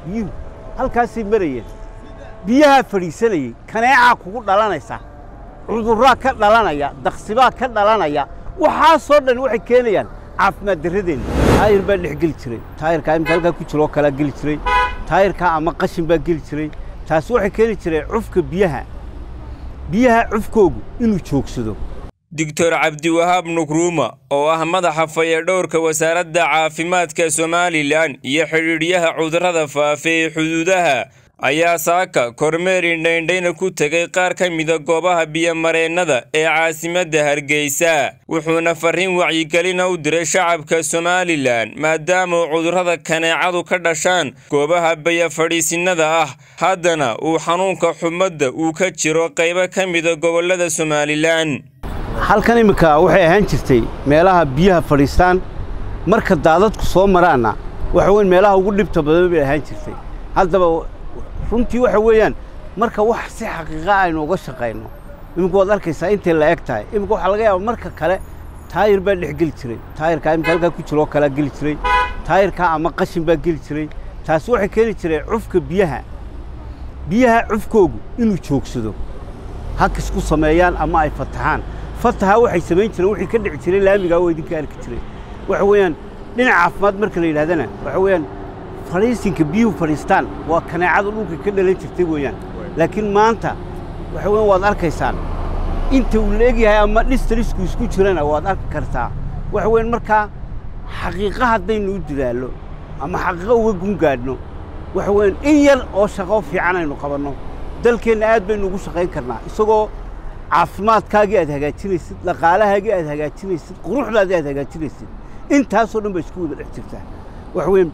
biyuhu halkaasay marayeen biyahaa fadhiisanayey kaneecaa kugu dhalanaysa cudurraa ka dhalanaya daksibaa ka dhalanaya waxaasoo dhan waxay keenayaan caafimaad darradeenna taayir baa dhex geli jiray taayirkaa imika halkaa ku jiroo kalaa geli jiray taayirkaa ama qashin baa geli jiray taasi waxay keeni jireen cufka biyaha biyaha cufkoogu inuu joogsado doctor cabdiwahaab nukruuma oo ah madaxa fayadhowrka wasaaradda caafimaadka somalilan iyo xidhiidhyaha cudurrada faafa ee xuduudaha ayaa saaka kormeer indhaindhayna ku tegay qaar ka mida goobaha biyomareennada ee caasimadda hargeysa wuxuuna farriin wacyigelina u diray shacabka somalilan maadaama cudurrada kaneecadu ka dhashaan goobaha bayafadhiisinnada ah haddana uu xanuunka xumadda uu ka jiro qaybo ka mida gobollada somalilan halkan imminka waxay ahaan jirtay meelaha biyaha fadhiistaan marka daadadku soo maraanna waxa weyn meelaha ugu dhibta badan bay ahaan jirtay haddaba runtii waxa weeyaan marka wax si xaqiiqa aynu uga shaqayno iminka waad arkaysaa intay la eg tahay iminka waxaa laga yaaba marka kale taayir baa dhex geli jiray taayirkaa imika halkaa ku jiroo kalaa geli jiray taayirkaa ama qashin baa geli jiray taasi waxay keeni jireen cufka biyaha biyaha cufkoogu inuu joogsado hakis ku sameeyaan ama ay fataxaan fataha waxay samayn jireen wixii ka dhici jiray laamigaa oo idinka arki jiray waxa weeyaan dhinaca caafimaad marka la yidhahdana waxa weeyaan fadhiisinka biyuhu fadhiistaan waa kaneecada dhulka ka dhalan jirtay weeyaan laakiin maanta waxa weeyaan waad arkaysaan inta uu leegyahay ama dhistalisku isku jirana waad arki kartaa waxa weeyaan markaa xaqiiqa haddaynu u dadaallo ama xaqiiqo uga gungaadhno waxa weeyaan in yar oo shaqo fiican aynu qabanno dalkeenna aad baynu ugu shaqayn karnaa isagoo caafimaadkaagii aad hagaajinaysid dhaqaalahaagii aad hagaajinaysid quruxdaadii aad hagaajinaysid intaasoo dhan ba isku wada dhex jirtaa waxa weeyaan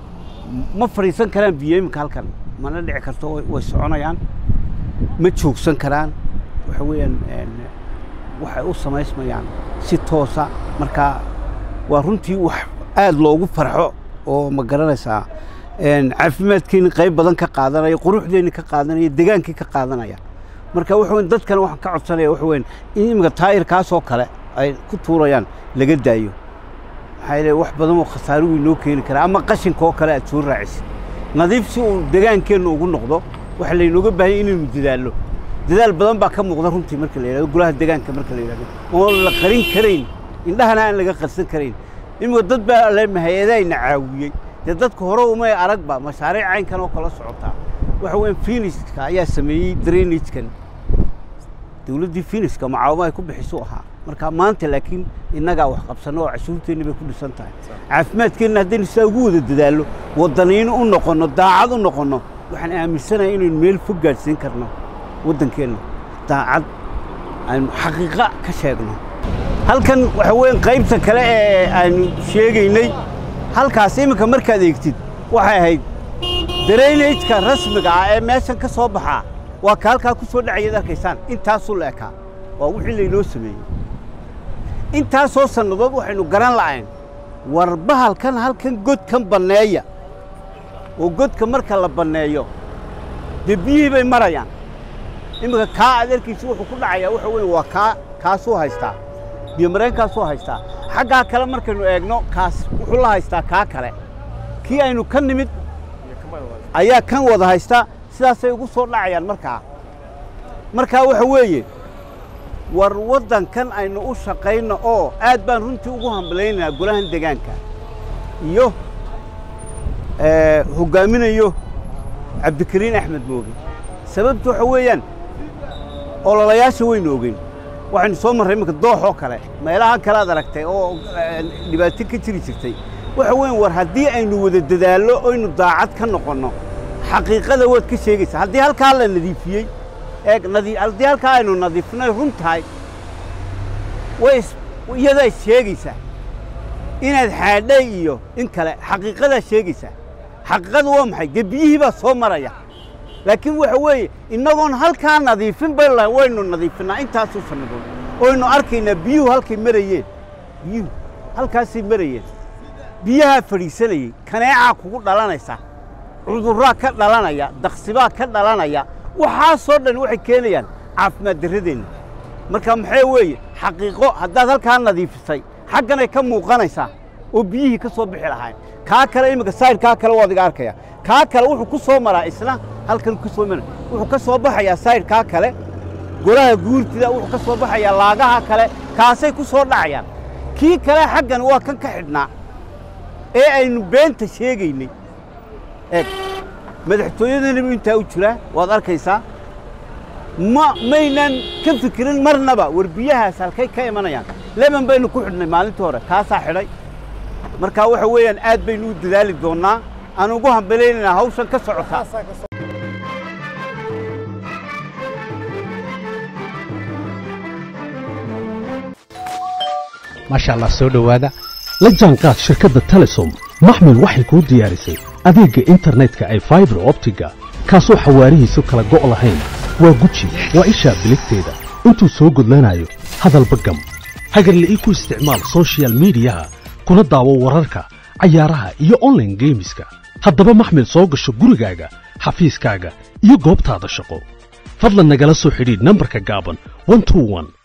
ma fadhiisan karaan biyo iminka halkan mana dhici karto way soconayaan ma joogsan karaan waxa weeyaan waxay u samaysmayaan si toosa markaa waa runtii wax aad loogu farxo oo ma garanaysaa caafimaadkeenni qayb badan ka qaadanaya quruxdeenni ka qaadanaya degaankii ka qaadanaya marka waxa weyn dadkana waxaan ka codsanaya waxa weyn in iminka taayirkaasoo kale ay ku tuurayaan laga daayo maxaa yeele wax badan oo khasaaro uu inoo keeni karaa ama qashinka oo kale aad soo raacisid nadiif si uu degaankeenna ugu noqdo waxa laynooga baahanya inaynu dadaallo dadaal badan baa ka muuqda runtii marka la yidhahdo golaha degaanka marka la yidhahdo oon la qarin karayn indhahana aan laga qarsan karayn iminka dad baa le hay-adahayna caawiyey dee dadka hore umay aragba mashaariic caynkan oo kala socotaa waxa weyan finiska ayaa sameeyey drainagekan dawladdii finiska macaawimo ay ku bixisu ahaa marka maanta laakiin innagaa wax qabsanno oo cashuurteenni bay ku dhisan tahay caafimaadkeenna haddaynu sidaa ugu wada dadaallo waddaniino u noqonno daacad u noqonno waxaan aaminsanahay inaynu meel fog gaadhsiin karno waddankeenna daacad aynu xaqiiqa ka sheegno halkan waxa weyan qaybta kale ee aynu sheegaynay halkaas iminka markaad eegtid waxay ahayd drainageka rasmiga ah ee meeshan ka soo baxaa waa ka halkaa ku soo dhacayaad arkaysaan intaasuu la ekaa waa wixii laynoo sameeyey intaasoo sannadood waxaynu garan la'ayn war bahalkan halkan godkan banneeya oo godka marka la banneeyo dee biyihii bay marayaan iminka kaa aad arkaysa wuxuu ku dhacayaa waxa weeye waa kaa kaasuu haystaa biyomareenkaasuu haystaa xaggaa kale markaynu eegno kaas wuxuu la haystaa kaa kale kii aynu ka nimid ayaa kan wada haystaa sidaasay ugu soo dhacayaan markaa markaa waxa weeye war waddankan aynu u shaqayno oo aad baan runtii ugu hambalaynaynaa golahan degaanka iyo hoggaaminayo cabdikariin axmed mooge sababtu waxa weeyaan ololayaasha waynu ogeyn waxaynu soo marray iminka dooxoo kale meelaha kale ad aragtay oo dhibaato ka jiri jirtay waxa weyan war haddii aynu wada dadaallo oynu daacad ka noqonno xaqiiqada waad ka sheegaysaa haddii halkaa la nadiifiyey eeg haddii halkaa aynu nadiifnay run tahay way iyadaa sheegaysaa inaad xaadhay iyo in kale xaqiiqadaa sheegaysaa xaqiiqadu waa maxay dee biyihii baa soo maraya laakiin waxa weeye innagoon halkaa nadiifin bay lahay waynu nadiifinnaa intaasuu sannadood oynu arkaynaa biyuhu halkay marayeen biyuhu halkaasay marayeen biyahaa fadhiisanayey kaneecaa kugu dhalanaysa cudurraa ka dhalanaya daksibaa ka dhalanaya waxaasoo dhan waxay keenayaan caafimaad darradeenna marka maxaa weeye xaqiiqo haddaad halkaa nadiifisay xagganay ka muuqanaysaa oo biyihii ka soo bixi lahayn kaa kale iminka saydhkaa kale waad iga arkaya kaa kale wuxuu ku soo maraa isna halkan ku soo mara wuxuu ka soo baxayaa saydhkaa kale golaha guurtida wuxuu ka soo baxayaa laagaha kale kaasay ku soo dhacayaan kii kale xaggan waa kan ka xidhnaa ee aynu beenta sheegaynay eeg madaxtooyadanibu intaa u jiraa waad arkaysaa ma maynan ka fikirin marnaba war biyahaas halkay ka imanayaan leban baynu ku xidhnay maalintii hore kaasaa xidhay markaa waxa weeyaan aad baynu u dadaali doonnaa aan ugu hambalaynaynaa hawshan ka socotaa maasha allah soo dhowaada la jaanqaad shirkadda telesom maxmil waxay kuu diyaarisay adeegga internetka ay faibar optiga kaasoo xawaarihiisu kala go' lahayn waa guji waa ishaa biligteeda intuu soo gudlanayo hadalba gam hagarle ii ku isticmaal soshiyal miidiyaha kuna daawo wararka cayaaraha iyo onlaine geemiska haddaba maxmil soo gasho gurigaaga xafiiskaaga iyo goobtaada shaqo fadlan nagala soo xidhiidh nambarka gaaban